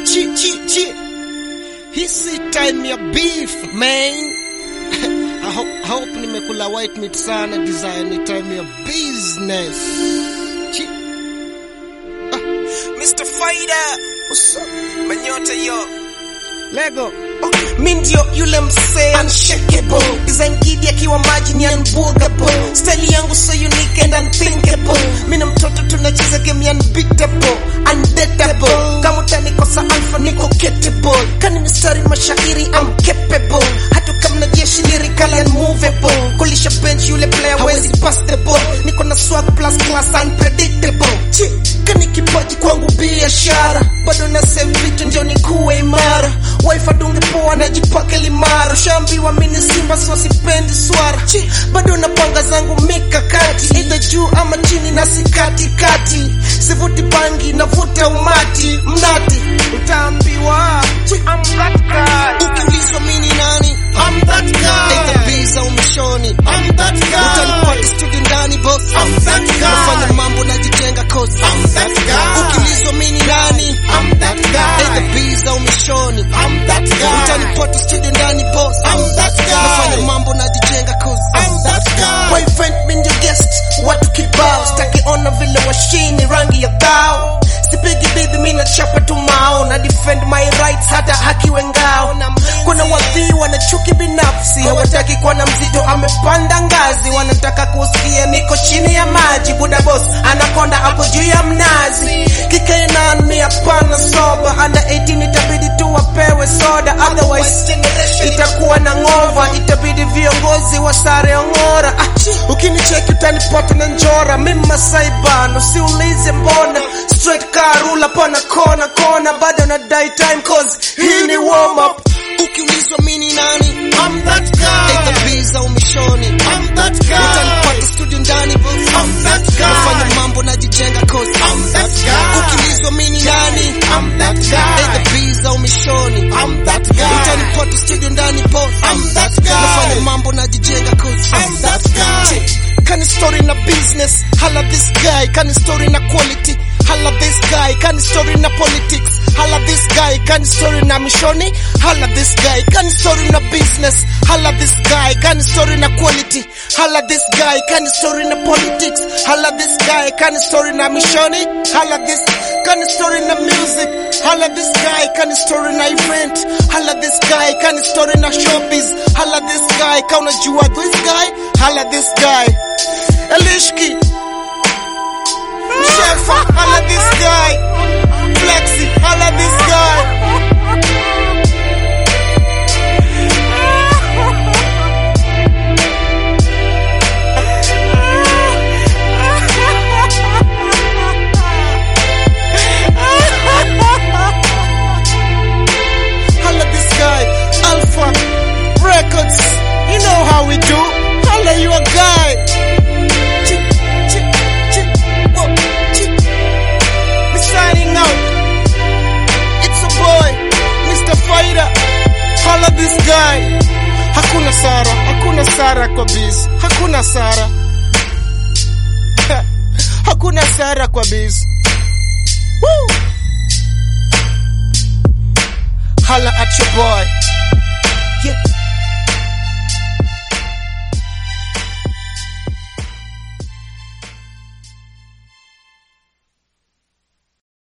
Chi chi chi. Hisi time ya beef man. I hope, I hope nimekula white meat sana design ni time ya business. Chi. Mr. Faida, What's up? manyota yo. Lego. Oh, mi ndio yule msee unshakable design gidi akiwa maji ni unbuggable style yangu so unique and unthinkable mi na mtoto tunacheza game ya unbeatable undateable kama utanikosa alpha niko capable kani mistari mashairi I'm capable hata kama na jeshi lyrical and movable kulisha bench yule player hawezi pass the ball niko na swag plus class unpredictable Chi, kani kipaji kwangu biashara bado na save vitu ndio nikuwe imara wife adunge poa najipake limara shambiwa mini simba so sipendi swara Chi, bado napanga zangu mikakati either juu ama chini na sikatikati sivuti bangi navuta umati mnati utaambiwa Chi, I'm that guy. Ukiulizwa mimi ni nani? I'm that guy. Either visa umishoni. I'm that guy. Utanipata studio ndani boss. I'm that guy. Nafanya mambo najijenga cause. I'm that guy. Ukiulizwa mimi ni nani? I'm that guy. Either visa umishoni. I'm that guy. Utanipata studio ndani boss. I'm that guy. Nafanya mambo najijenga cause. I'm that guy. Boyfriend mi ndio guest, watu kibao, staki ona vile washini rangi ya dhao. Sipigi bibi mi nachapa tu mao, na defend my rights hata hakiwe ngao. Kuna wadhii wana chuki binafsi, hawataki kuona mzito amepanda ngazi, wanataka kusikia niko chini ya maji. Buda boss anakonda hapo juu ya mnazi, kikainan mi hapana soba, under 18 itabidi tu wapewe soda, otherwise itakuwa na ngova, itabidi viongozi wa sare ongora. Ah, ukinicheki utanipata na njora, mimi Masai bana, usiulize mbona straight karula pana kona kona, bado nadai time cause hii ni warm up. Ukiulizwa mimi ni nani? I'm that guy. Either visa umishoni. I'm that guy. Utanipata studio ndani boss. I'm that guy. Nafanya mambo najijenga cause I'm that guy. Ukiulizwa mimi ni nani? I'm that guy. Either visa umishoni. I'm that guy. Utanipata studio ndani boss. I'm that guy. Nafanya mambo najijenga cause I'm that guy. Kani story na business, hala this guy. Kani story na quality, hala this guy. Kani story na politics, hala this guy. Kani story na mishoni, hala this guy. Kani story na business, hala this guy. Kani story na quality, hala this guy. Kani story na politics, hala this guy. Kani story na mishoni, hala this. Kani story na music, hala this guy. Kani story na event, hala this guy. Kani story na showbiz, hala this guy. Ka unajua this guy, hala this guy. Elishki, Shefa, hala this guy. Flexi, hala this guy. Holla this guy, Alpha Records. You know how we do. Holla you a guy. Chick, chick, chick, whoa, chick. We signing out. It's a boy, Mr. Fighter. Holla this guy. Hakuna Sara, hakuna Sara kwa biz. Hakuna Sara. hakuna Sara kwa biz. Woo! Holla at your boy.